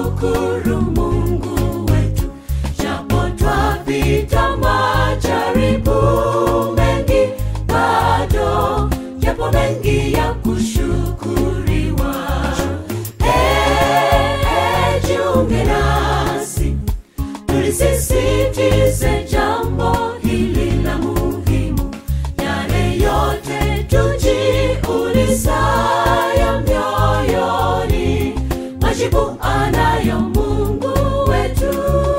tumshukuru Mungu wetu, japo twapita majaribu mengi, bado yapo mengi ya kushukuriwa. Eh, jiunge nasi tulisisitize jambo hili la muhimu, yale yote tujiulizayo mioyoni, majibu anayo Mungu wetu.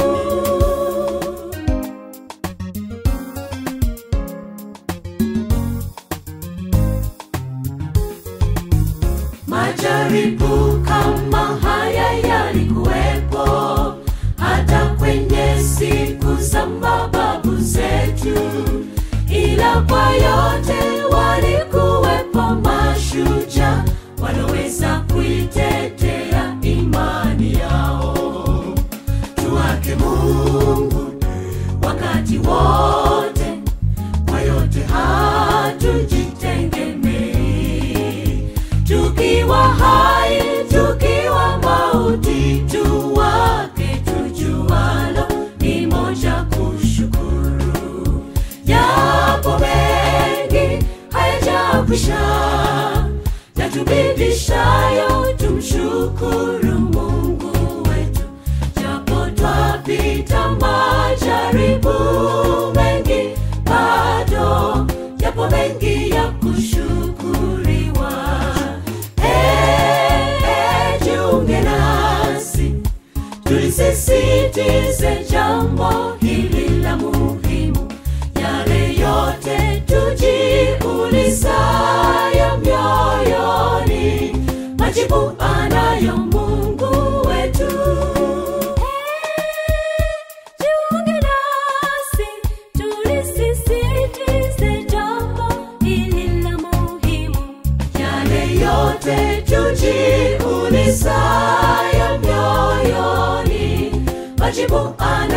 Majaribu kama haya yalikuwepo hata kwenye siku za mababu zetu, ila kwa yote walikuwepo mashujaa waloweza kuitetea imani yao. Tuwake Mungu wakati wote, kwa yote hatujitegemei tukiwa hai tukiwa mauti tuwake tujualo ni moja kushukuru yapo mengi hayajakwisha yatubidishayo tumshukuru mungu wetu japo twapita majaribu mengi bado yapo mengi ya kushukuriwa Eh, eh, jiunge nasi tulisisitize jambo hili la muhimu, yale yote tujiulizayo mioyoni, majibu anayo Mungu wetu. Jiunge nasi tulisisitize jambo hili la muhimu, yale yote tujiulizayo mioyoni, majibu ana